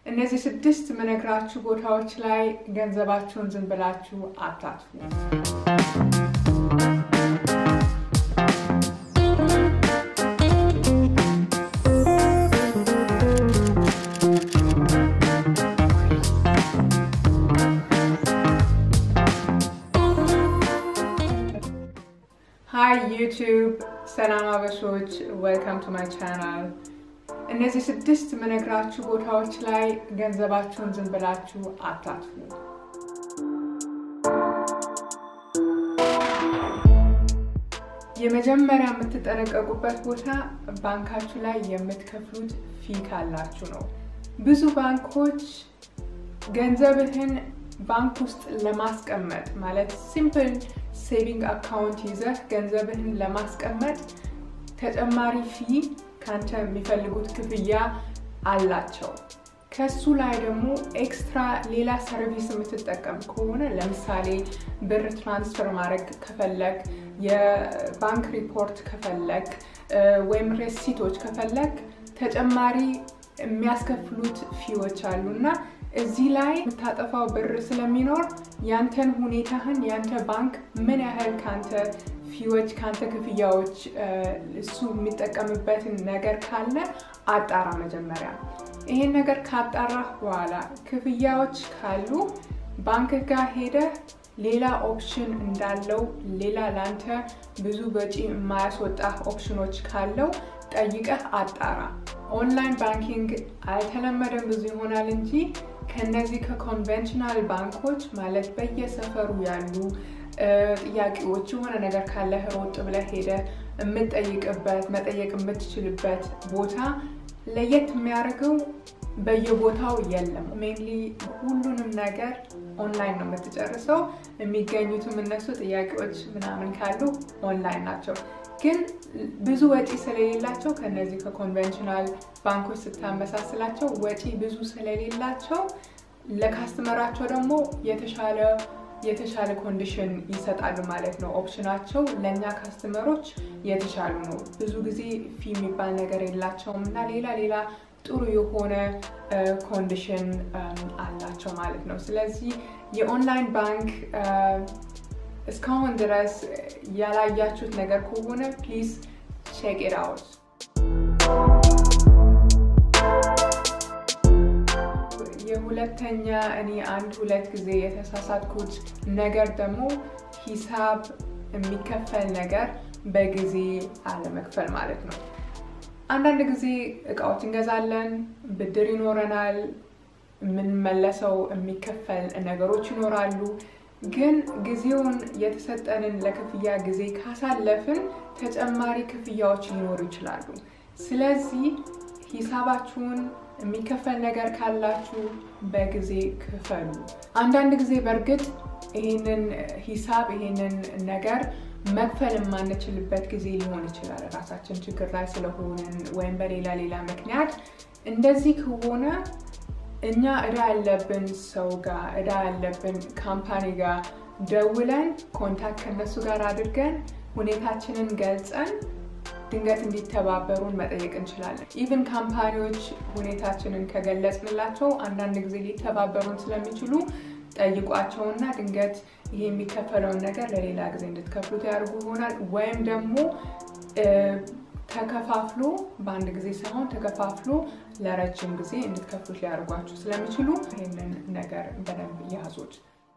እነዚህ ስድስት ምነግራችሁ ቦታዎች ላይ ገንዘባችሁን ዝም ብላችሁ አታጥፉ። ሃይ ዩቲዩብ፣ ሰላም አበሾች፣ ዌልካም ቱ ማይ ቻናል። እነዚህ ስድስት ምነግራችሁ ቦታዎች ላይ ገንዘባችሁን ዝም ብላችሁ አታጥፉ። የመጀመሪያ የምትጠነቀቁበት ቦታ ባንካችሁ ላይ የምትከፍሉት ፊ ካላችሁ ነው። ብዙ ባንኮች ገንዘብህን ባንክ ውስጥ ለማስቀመጥ ማለት ሲምፕል ሴቪንግ አካውንት ይዘህ ገንዘብህን ለማስቀመጥ ተጨማሪ ፊ ከአንተ የሚፈልጉት ክፍያ አላቸው። ከሱ ላይ ደግሞ ኤክስትራ ሌላ ሰርቪስ የምትጠቀም ከሆነ ለምሳሌ ብር ትራንስፈር ማድረግ ከፈለግ፣ የባንክ ሪፖርት ከፈለግ ወይም ሬሲቶች ከፈለግ ተጨማሪ የሚያስከፍሉት ፊዎች አሉ እና እዚህ ላይ የምታጠፋው ብር ስለሚኖር ያንተን ሁኔታህን ያንተ ባንክ ምን ያህል ካንተ ፊዎች ካንተ ክፍያዎች እሱ የሚጠቀምበትን ነገር ካለ አጣራ መጀመሪያ። ይሄን ነገር ካጣራህ በኋላ ክፍያዎች ካሉ ባንክ ጋር ሄደህ ሌላ ኦፕሽን እንዳለው ሌላ ላንተ ብዙ በጪ የማያስወጣ ኦፕሽኖች ካለው ጠይቀህ አጣራ። ኦንላይን ባንኪንግ አልተለመደም ብዙ ይሆናል እንጂ ከነዚህ ከኮንቬንሽናል ባንኮች ማለት በየሰፈሩ ያሉ ጥያቄዎች የሆነ ነገር ካለህ ሮጥ ብለህ ሄደህ የምትጠይቅበት መጠየቅ የምትችልበት ቦታ ለየት የሚያደርገው በየቦታው የለም። ሜንሊ ሁሉንም ነገር ኦንላይን ነው የምትጨርሰው። የሚገኙትም እነሱ ጥያቄዎች ምናምን ካሉ ኦንላይን ናቸው። ግን ብዙ ወጪ ስለሌላቸው ከነዚህ ከኮንቬንሽናል ባንኮች ስታመሳስላቸው ወጪ ብዙ ስለሌላቸው ለካስተመራቸው ደግሞ የተሻለ የተሻለ ኮንዲሽን ይሰጣሉ ማለት ነው። ኦፕሽናቸው ለእኛ ካስተመሮች የተሻሉ ነው። ብዙ ጊዜ ፊ የሚባል ነገር የላቸውም እና ሌላ ሌላ ጥሩ የሆነ ኮንዲሽን አላቸው ማለት ነው። ስለዚህ የኦንላይን ባንክ እስካሁን ድረስ ያላያችሁት ነገር ከሆነ ፕሊዝ ቼክ ኢት አውት። የሁለተኛ እኔ አንድ ሁለት ጊዜ የተሳሳትኩት ነገር ደግሞ ሂሳብ የሚከፈል ነገር በጊዜ አለመክፈል ማለት ነው። አንዳንድ ጊዜ እቃዎች እንገዛለን፣ ብድር ይኖረናል፣ የምንመለሰው የሚከፈል ነገሮች ይኖራሉ። ግን ጊዜውን የተሰጠንን ለክፍያ ጊዜ ካሳለፍን ተጨማሪ ክፍያዎች ሊኖሩ ይችላሉ። ስለዚህ ሂሳባችሁን የሚከፈል ነገር ካላችሁ በጊዜ ክፈሉ። አንዳንድ ጊዜ በእርግጥ ይህንን ሂሳብ ይህንን ነገር መክፈል የማንችልበት ጊዜ ሊሆን ይችላል። ራሳችን ችግር ላይ ስለሆንን ወይም በሌላ ሌላ ምክንያት እንደዚህ ከሆነ እኛ እዳ ያለብን ሰው ጋር እዳ ያለብን ካምፓኒ ጋር ደውለን ኮንታክት ከነሱ ጋር አድርገን ሁኔታችንን ገልጸን ድንገት እንዲተባበሩን መጠየቅ እንችላለን። ኢቭን ካምፓኒዎች ሁኔታችንን ከገለጽንላቸው አንዳንድ ጊዜ ሊተባበሩን ስለሚችሉ ጠይቋቸውና ድንገት ይሄ የሚከፈለውን ነገር ለሌላ ጊዜ እንድትከፍሉት ያደርጉ ይሆናል ወይም ደግሞ ተከፋፍሎ በአንድ ጊዜ ሳይሆን ተከፋፍሎ ለረጅም ጊዜ እንድትከፍሉት ሊያደርጓችሁ ስለሚችሉ ይህንን ነገር በደንብ ያዙት።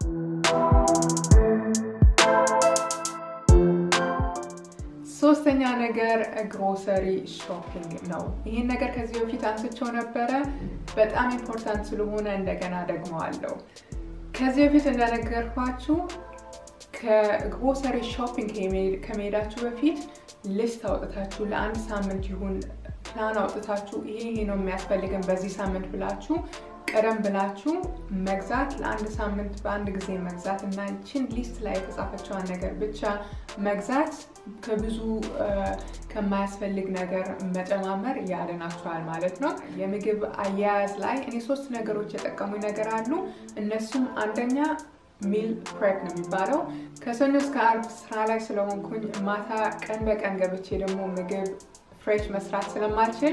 ሶስተኛ ነገር ግሮሰሪ ሾፒንግ ነው። ይህን ነገር ከዚህ በፊት አንስቸው ነበረ። በጣም ኢምፖርታንት ስለሆነ እንደገና ደግመዋለሁ። ከዚህ በፊት እንደነገርኳችሁ ከግሮሰሪ ሾፒንግ ከመሄዳችሁ በፊት ሊስት አውጥታችሁ ለአንድ ሳምንት ይሁን ፕላን አውጥታችሁ ይሄ ይሄ ነው የሚያስፈልገን በዚህ ሳምንት ብላችሁ ቀደም ብላችሁ መግዛት ለአንድ ሳምንት በአንድ ጊዜ መግዛት እና ይችን ሊስት ላይ የተጻፈችዋን ነገር ብቻ መግዛት ከብዙ ከማያስፈልግ ነገር መጨማመር ያድናችኋል ማለት ነው። የምግብ አያያዝ ላይ እኔ ሶስት ነገሮች የጠቀሙኝ ነገር አሉ። እነሱም አንደኛ ሚል ፕሬፕ ነው የሚባለው። ከሰኞ እስከ አርብ ስራ ላይ ስለሆንኩኝ ማታ ቀን በቀን ገብቼ ደግሞ ምግብ ፍሬሽ መስራት ስለማልችል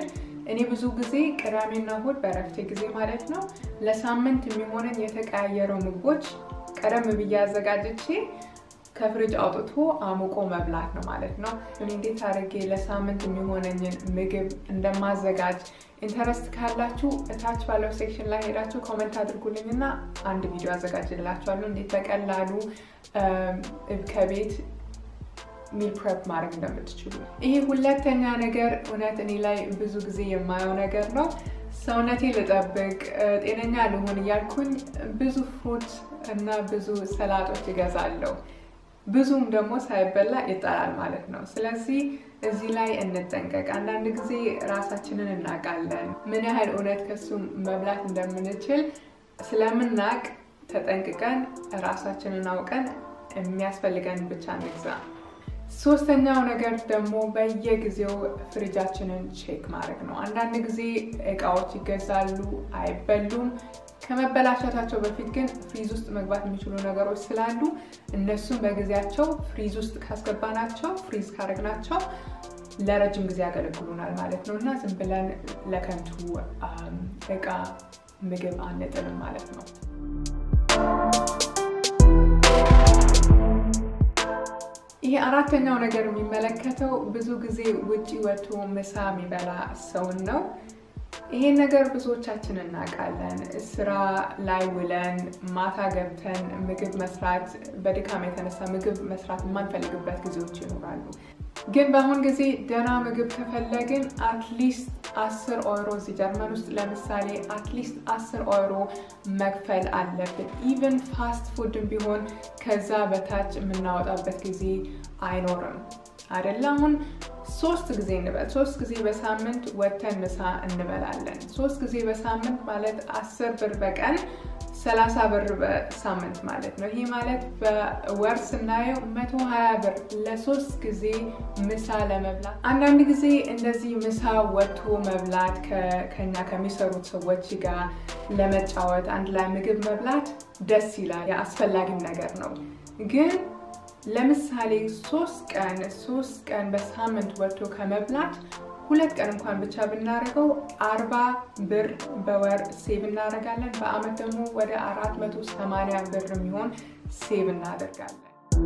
እኔ ብዙ ጊዜ ቅዳሜና እሁድ በእረፍቴ ጊዜ ማለት ነው ለሳምንት የሚሆነን የተቀያየረው ምግቦች ቀደም ብዬ አዘጋጅቼ ከፍሪጅ አውጥቶ አሙቆ መብላት ነው ማለት ነው። እኔ እንዴት አድርጌ ለሳምንት የሚሆነኝን ምግብ እንደማዘጋጅ ኢንተረስት ካላችሁ እታች ባለው ሴክሽን ላይ ሄዳችሁ ኮመንት አድርጉልኝ እና አንድ ቪዲዮ አዘጋጅላችኋለሁ እንዴት በቀላሉ ከቤት ሚል ፕሬፕ ማድረግ እንደምትችሉ። ይሄ ሁለተኛ ነገር እውነት እኔ ላይ ብዙ ጊዜ የማየው ነገር ነው። ሰውነቴ ልጠብቅ፣ ጤነኛ ልሆን እያልኩኝ ብዙ ፍሩት እና ብዙ ሰላጦች ይገዛለሁ። ብዙም ደግሞ ሳይበላ ይጠላል ማለት ነው። ስለዚህ እዚህ ላይ እንጠንቀቅ። አንዳንድ ጊዜ ራሳችንን እናውቃለን። ምን ያህል እውነት ከሱ መብላት እንደምንችል ስለምናውቅ ተጠንቅቀን ራሳችንን አውቀን የሚያስፈልገን ብቻ እንግዛ። ሶስተኛው ነገር ደግሞ በየጊዜው ፍሪጃችንን ቼክ ማድረግ ነው። አንዳንድ ጊዜ እቃዎች ይገዛሉ፣ አይበሉም። ከመበላሸታቸው በፊት ግን ፍሪዝ ውስጥ መግባት የሚችሉ ነገሮች ስላሉ እነሱም በጊዜያቸው ፍሪዝ ውስጥ ካስገባናቸው ፍሪዝ ካደረግናቸው ለረጅም ጊዜ ያገለግሉናል ማለት ነው እና ዝም ብለን ለከንቱ እቃ ምግብ አንጥልም ማለት ነው። ይሄ አራተኛው ነገር የሚመለከተው ብዙ ጊዜ ውጪ ወጥቶ ምሳ የሚበላ ሰውን ነው። ይሄን ነገር ብዙዎቻችን እናውቃለን። ስራ ላይ ውለን ማታ ገብተን ምግብ መስራት በድካም የተነሳ ምግብ መስራት የማንፈልግበት ጊዜዎች ይኖራሉ። ግን በአሁን ጊዜ ደህና ምግብ ከፈለግን አትሊስት አስር ኦይሮ እዚህ ጀርመን ውስጥ ለምሳሌ አትሊስት አስር ኦይሮ መክፈል አለብን። ኢቨን ፋስት ፉድም ቢሆን ከዛ በታች የምናወጣበት ጊዜ አይኖርም አይደለ? አሁን ሶስት ጊዜ እንበል። ሶስት ጊዜ በሳምንት ወተን ምሳ እንበላለን። ሶስት ጊዜ በሳምንት ማለት አስር ብር በቀን ሰላሳ ብር በሳምንት ማለት ነው። ይሄ ማለት በወር ስናየው መቶ ሀያ ብር ለሶስት ጊዜ ምሳ ለመብላት። አንዳንድ ጊዜ እንደዚህ ምሳ ወጥቶ መብላት ከኛ ከሚሰሩት ሰዎች ጋር ለመጫወት አንድ ላይ ምግብ መብላት ደስ ይላል፣ የአስፈላጊም ነገር ነው ግን ለምሳሌ ሶስት ቀን ሶስት ቀን በሳምንት ወጥቶ ከመብላት ሁለት ቀን እንኳን ብቻ ብናደርገው አርባ ብር በወር ሴቭ እናደርጋለን። በአመት ደግሞ ወደ አራት መቶ ሰማንያ ብር የሚሆን ሴቭ እናደርጋለን።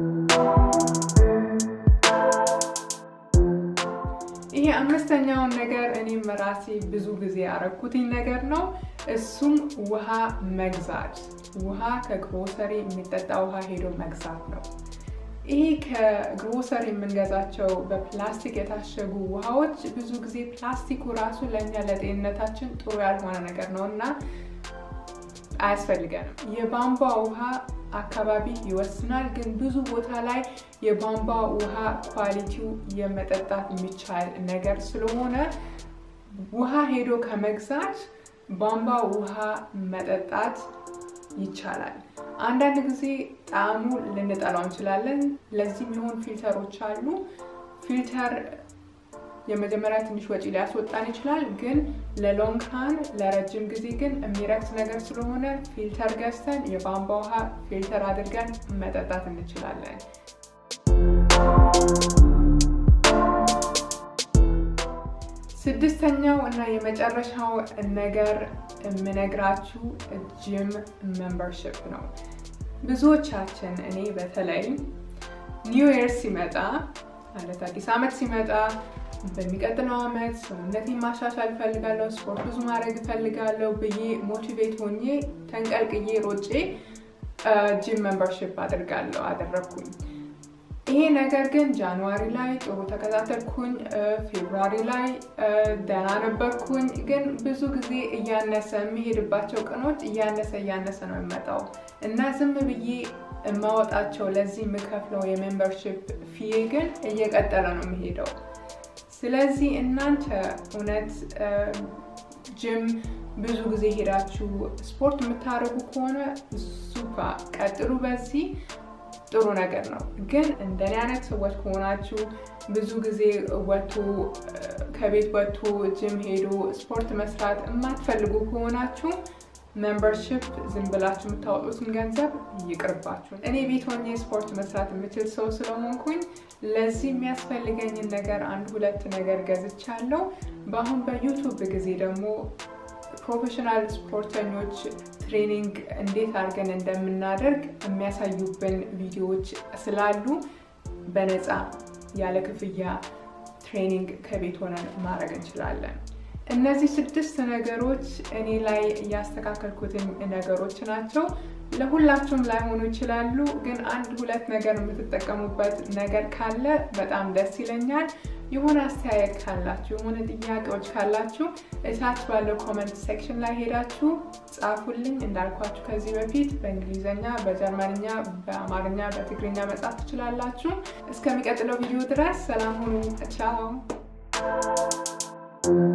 ይሄ አምስተኛውን ነገር እኔም ራሴ ብዙ ጊዜ ያረኩትኝ ነገር ነው። እሱም ውሃ መግዛት፣ ውሃ ከግሮሰሪ የሚጠጣ ውሃ ሄዶ መግዛት ነው። ይሄ ከግሮሰሪ የምንገዛቸው በፕላስቲክ የታሸጉ ውሃዎች ብዙ ጊዜ ፕላስቲኩ ራሱ ለእኛ ለጤንነታችን ጥሩ ያልሆነ ነገር ነው እና አያስፈልገንም። የቧንቧ ውሃ አካባቢ ይወስናል፣ ግን ብዙ ቦታ ላይ የቧንቧ ውሃ ኳሊቲው የመጠጣት የሚቻል ነገር ስለሆነ ውሃ ሄዶ ከመግዛት ቧንቧ ውሃ መጠጣት ይቻላል። አንዳንድ ጊዜ ጣዕሙ ልንጠላው እንችላለን። ለዚህ የሚሆን ፊልተሮች አሉ። ፊልተር የመጀመሪያ ትንሽ ወጪ ሊያስወጣን ይችላል፣ ግን ለሎንግ ራን ለረጅም ጊዜ ግን የሚረክስ ነገር ስለሆነ ፊልተር ገዝተን የቧንቧ ውሃ ፊልተር አድርገን መጠጣት እንችላለን። ስድስተኛው እና የመጨረሻው ነገር የምነግራችሁ ጂም ሜምበርሽፕ ነው። ብዙዎቻችን እኔ በተለይ ኒው ይር ሲመጣ ማለት አዲስ ዓመት ሲመጣ በሚቀጥለው ዓመት ሰውነቴን ማሻሻል እፈልጋለሁ፣ ስፖርት ብዙ ማድረግ እፈልጋለሁ ብዬ ሞቲቬት ሆኜ ተንቀልቅዬ ሮጬ ጂም ሜምበርሽፕ አድርጋለሁ አደረግኩኝ። ይሄ ነገር ግን ጃንዋሪ ላይ ጥሩ ተከታተልኩኝ፣ ፌብሩዋሪ ላይ ደህና ነበርኩኝ። ግን ብዙ ጊዜ እያነሰ የሚሄድባቸው ቀኖች እያነሰ እያነሰ ነው የሚመጣው እና ዝም ብዬ የማወጣቸው ለዚህ የምከፍለው የሜምበርሽፕ ፊዬ ግን እየቀጠለ ነው የሚሄደው። ስለዚህ እናንተ እውነት ጅም ብዙ ጊዜ ሄዳችሁ ስፖርት የምታደርጉ ከሆነ ሱፓ ቀጥሉ በዚህ ጥሩ ነገር ነው። ግን እንደኔ አይነት ሰዎች ከሆናችሁ ብዙ ጊዜ ወጥቶ ከቤት ወጥቶ ጅም ሄዶ ስፖርት መስራት የማትፈልጉ ከሆናችሁ ሜምበርሽፕ ዝም ብላችሁ የምታወጡትን ገንዘብ ይቅርባችሁ። እኔ ቤት ሆኜ ስፖርት መስራት የምችል ሰው ስለሆንኩኝ ለዚህ የሚያስፈልገኝን ነገር አንድ ሁለት ነገር ገዝቻለሁ። በአሁን በዩቱብ ጊዜ ደግሞ ፕሮፌሽናል ስፖርተኞች ትሬኒንግ እንዴት አድርገን እንደምናደርግ የሚያሳዩብን ቪዲዮዎች ስላሉ በነፃ ያለ ክፍያ ትሬኒንግ ከቤት ሆነን ማድረግ እንችላለን። እነዚህ ስድስት ነገሮች እኔ ላይ ያስተካከልኩትን ነገሮች ናቸው። ለሁላችሁም ላይሆኑ ይችላሉ፣ ግን አንድ ሁለት ነገር የምትጠቀሙበት ነገር ካለ በጣም ደስ ይለኛል። የሆነ አስተያየት ካላችሁ የሆነ ጥያቄዎች ካላችሁ እታች ባለው ኮመንት ሴክሽን ላይ ሄዳችሁ ጻፉልኝ። እንዳልኳችሁ ከዚህ በፊት በእንግሊዝኛ፣ በጀርመንኛ፣ በአማርኛ፣ በትግርኛ መጻፍ ትችላላችሁ። እስከሚቀጥለው ቪዲዮ ድረስ ሰላም ሁኑ። ቻው